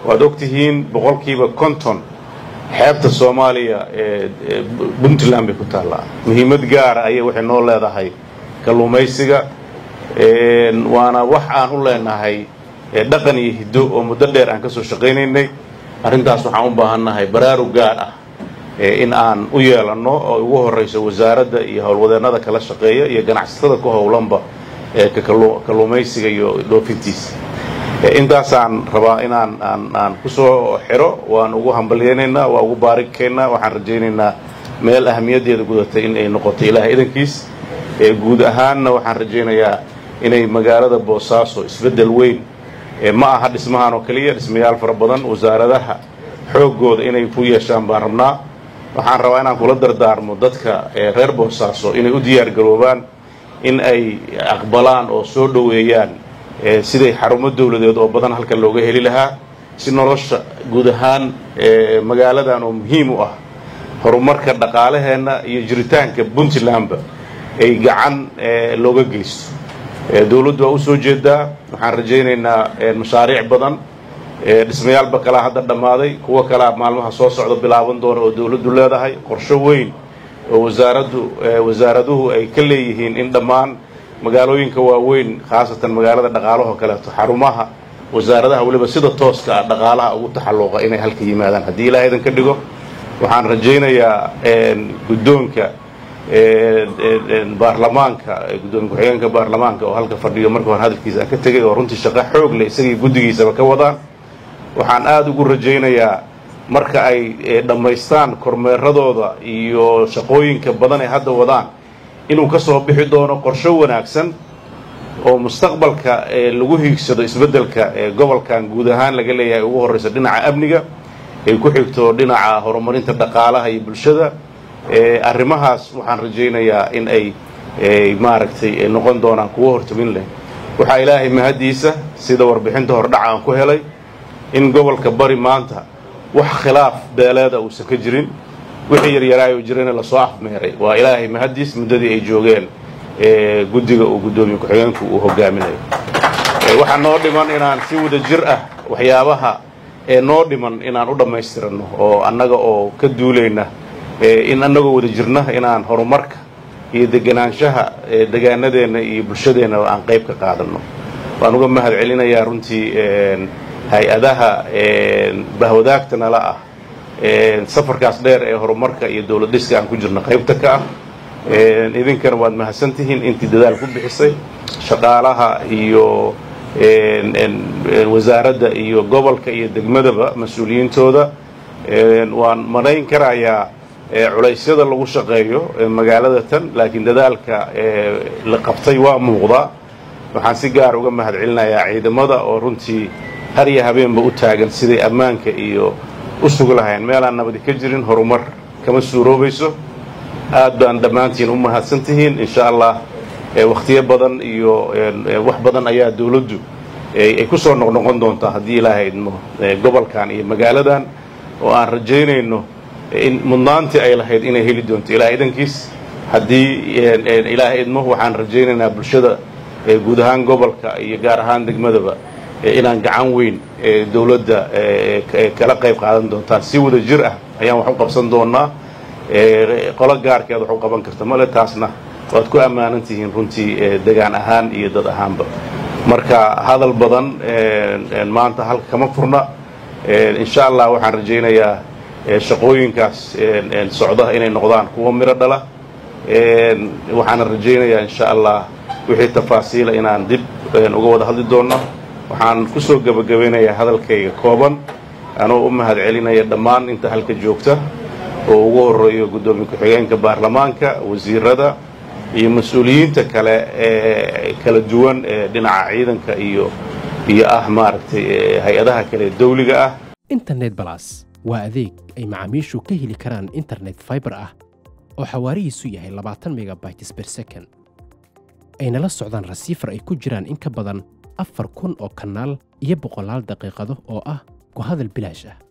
waad ogtihiin boqolkiiba konton xeebta soomaaliya ee puntland bay ku taallaa muhiimad gaara ayay waxay noo leedahay kalluumaysiga waana wax aan u leenahay dhaqan iyo hiddo oo muddo dheer aan ka soo shaqaynaynay arrintaas waxaan u baahannahay baraarug gaar ah in aan u yeelanno oo ugu horrayso wasaaradda iyo howlwadeennada kala shaqeeya iyo ganacsatada ku howlanba ka kalluumaysiga iyo dhoofintiisa intaasaan rabaa inaan aan aan ku soo xiro waan ugu hambalyaynaynaa waa ugu baarikaynaa waxaan rajaynaynaa meel ahamiyaddeeda gudatay in ay noqoto ilaahay idankiis guud ahaanna waxaan rajaynayaa inay magaalada boosaaso isbeddel weyn ma aha dhismahan oo keliya dhismayaal fara badan wasaaradaha xooggooda inay ku yeeshaan baan rabnaa waxaan rabaa inaan kula dardaarmo dadka reer boosaaso inay u diyaar garoobaan in ay aqbalaan oo soo dhoweeyaan siday xarumo dawladeed oo badan halkan looga heli lahaa si nolosha guud ahaan magaaladan oo muhiim u ah horumarka dhaqaalaheenna iyo jiritaanka puntlandba ay gacan looga geysto dawladdu waa u soo jeedaa waxaan rajaynaynaa mashaariic badan dhismayaalba kalaa hadda dhammaaday kuwo kalaa maalmaha soo socda bilaaban doona oo dawladdu leedahay qorsho weyn oo wasaaraddu wasaaraduhu ay ka leeyihiin in dhammaan magaalooyinka waaweyn khaasatan magaalada dhaqaalahoo kaleeto xarumaha wasaaradaha weliba sida tooska ah dhaqaalaha ugu taxalluuqa inay halka yimaadaan haddii ilaah idan ka dhigo waxaan rajaynayaa guddoonka baarlamaanka guddoomiye ku-xigeenka baarlamaanka oo halka fadhiyo marka hore hadalkiisa aan ka tegay oo runtii shaqo xoog leh isagii guddigiisaba ka wadaan waxaan aada ugu rajaynayaa marka ay dhammaystaan kormeeradooda iyo shaqooyinka badan ay hadda wadaan inuu ka soo bixi doono qorsho wanaagsan oo mustaqbalka lagu hiigsado isbeddelka ee gobolkan guud ahaan laga leeyahay ugu horrayso dhinaca amniga ay ku xigto dhinaca horumarinta dhaqaalaha iyo bulshada arrimahaas waxaan rajaynayaa in ay maaragtay noqon doonaan kuwo hortumin leh waxaa ilaahay mahaddiisa sida warbixinta hordhaca aan ku helay in gobolka bari maanta wax khilaaf beeleeda uusan ka jirin wixii yaryaraayoo jirana lasoo afmeeray waa ilaahay mahaddiis muddadii ay joogeen guddiga uu guddoomiye ku-xigeenku uu hogaaminayo waxaa noo dhiman inaan si wada jir ah waxyaabaha ee noo dhiman inaan u dhammaystiranno oo annaga oo ka duulayna in annagoo wada jirna inaan horumarka iyo deganaanshaha degaanadeenna iyo bulshadeenna aan qayb ka qaadanno waan uga mahad celinayaa runtii hay-adaha bahwadaagta nala ah safarkaas dheer ee horumarka iyo dawlad dhiska aan ku jirno qaybta ka ah idinkana waad mahadsantihiin intii dadaal ku bixisay shaqaalaha iyo wasaaradda iyo gobolka iyo degmadaba mas-uuliyiintooda waan marayn karayaa culaysyada lagu shaqeeyo magaalada tan laakiin dadaalka la qabtay waa muuqdaa waxaan si gaar uga mahad celinayaa ciidamada oo runtii har iyo habeenba u taagan siday ammaanka iyo u sugi lahayn meelaan nabadi ka jirin horumar kama suuroobayso aad baan dhammaantiin u mahadsan tihiin insha allah wakhtiyo badan iyo wax badan ayaa dawladdu ay ku soo noqnoqon doontaa haddii ilaahay idmo gobolkan iyo magaaladan oo aan rajaynayno in mudnaantii ay lahayd inay heli doonto ilahay idankiis haddii ilaahay idmo waxaan rajaynaynaa bulshada guud ahaan gobolka iyo gaar ahaan degmadaba inaan gacan weyn dawladda kala qayb qaadan doontaan si wada jir ah ayaan wax u qabsan doonaa qolo gaarkeed wax u qaban karta male taasna waad ku ammaanan tihiin runtii degaan ahaan iyo dad ahaanba marka hadal badan maanta halka kama furna insha allah waxaan rajaynayaa shaqooyinkaas socda inay noqdaan kuwa miro dhala waxaana rajaynayaa insha allah wixii tafaasiila inaan dib uga wada hadli doonno waxaan ku soo gebagabeynayaa hadalkayga kooban anoo u mahad celinaya dhammaan inta halka joogta oo ugu horreeyo guddoomiye ku-xigeenka baarlamaanka wasiirada iyo mas-uuliyiinta kale ee kala duwan ee dhinaca ciidanka iyo iyo ah maaragtay hay-adaha kale dawliga ah internet balas waa adeeg ay macaamiishu ka heli karaan internet faibar ah oo xawaarihiisu yahay labaatan megabytes ber second ayna la socdaan rasiifar ay ku jiraan in ka badan afar kun oo kanaal iyo boqolaal daqiiqado oo ah ku hadal bilaash ah